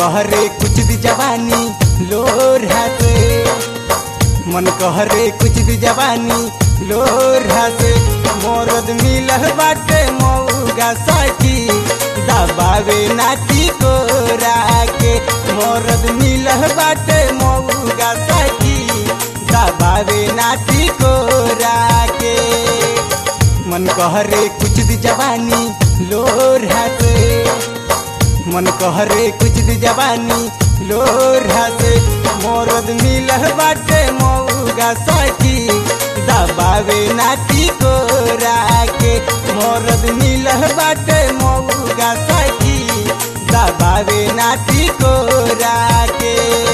कहरे कुछ दी जवानी लोरा से मन कहरे कुछ दी जवानी लोरा से मोरद मिलह बाटे मऊगा सखी दबावे नाती को राके मोरद मिलह बाटे मऊगा सखी दबावे नाती को राके मन कहरे कुछ दी जवानी लोरा से मन कहरे कुछ दी जवानी लोरा से मोरद मिलह बाटे मऊगा सखी दबावे नाती को राके मोरद मिलह बाटे मऊगा सखी दबावे नाती को राके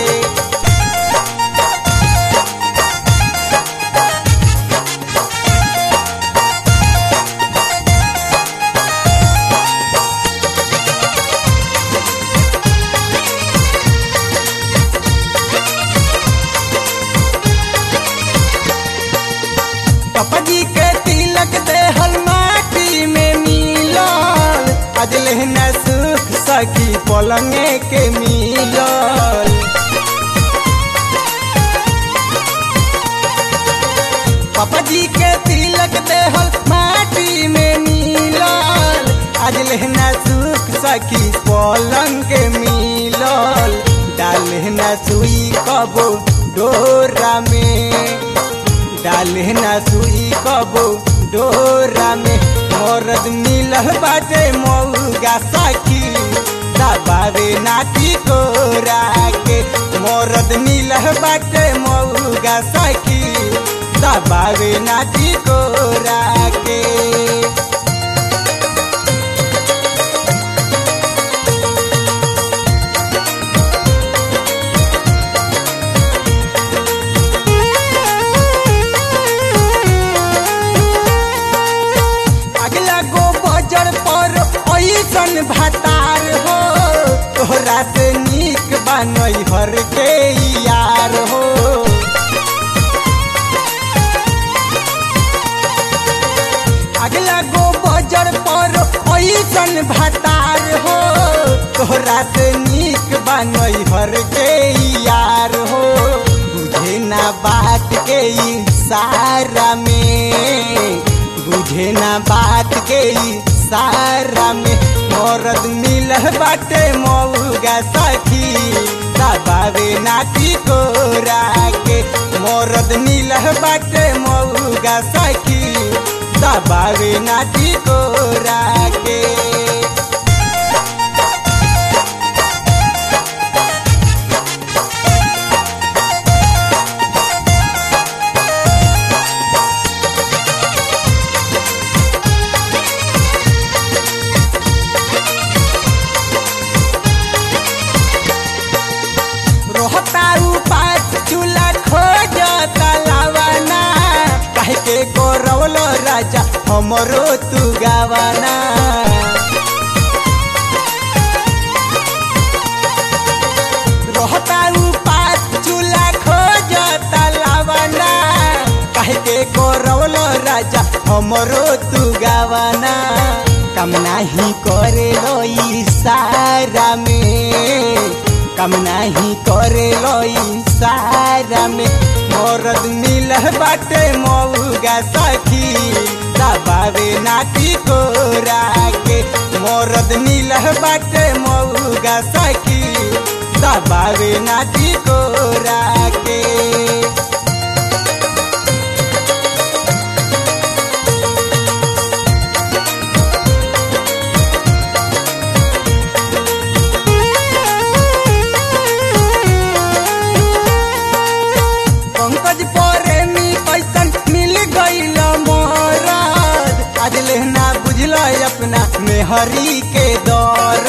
पापा जी के तिलक देहल माटी में मिलल आज लेहना सुख सखी पलंगे के मिलल पापा जी के तिलक देहल माटी में मिलल आज लेहना सुख सखी पलंग के मिलल डालना सुई कबो डोरा में डाले ना सुई कबो डोरा में मोरद मिलल बाटे मऊगा सखी दबावे नाटी को राके मोरद मिलल बाटे मऊगा सखी दबावे नाटी को राके अगला गो बजर पर ऐसन भातार हो तोहरा से नीक बनई हर के यार हो अगला गो बजर पर ऐसन भातार हो तोहरा से नीक बनई हर के यार हो बुझे ना बात के सारा में बुझे ना बात के सारा में मोरद मिलह बाटे मऊगा सखी दबावे नाटी को राके मोरद मिलह बाटे मऊगा सखी दबावे नाटी को राके रोहताऊ पास चूल्हा खोज तलावाना कहे के गोरवल राजा हमरो तू गावाना रोहताऊ पास चूल्हा खोज तलावाना कहे के गोरवल राजा हमरो तू गावाना कम नाही करे रोई सारा में कम नाही करे लोई सारा में मोरद मिलह बाटे मऊगा सखी दबावे नाटी को राके मोरद मिलह बाटे मऊगा सखी दबावे नाटी को राके पंकज प्रेमी कैसन मिल गईल मोरद आज लेना बुझल अपना मेहरी के दौर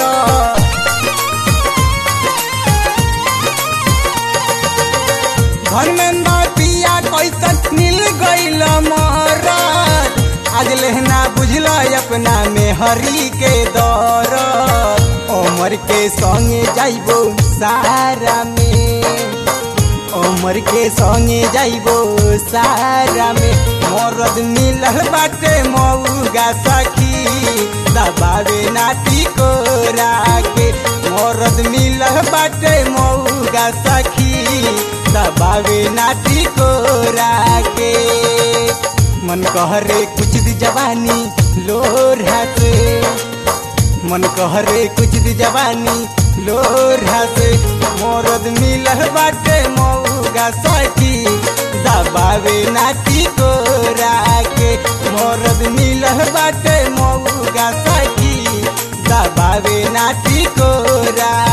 धर्मेंद्र पिया कैसन मिल गईल मोरद आज लेना बुझल अपना मेहरी के दौर उमर के संगे जाइबो सारा में उमर के संगे जाइबो सारा में मरद मिलल बाटे मऊगा सखी दबावे नाटी को राके मोरद मिल बाटे मऊगा सखी दबावे नाटी को राके मन कहरे कुछ दी जवानी लोरा से मन कहरे कुछ दी जवानी लोरा से मोरद मिल बाटे मऊगा सखी दबावे नाटी को राके मोरद मिल बाटे मऊगा सखी दबावे नाटी को रा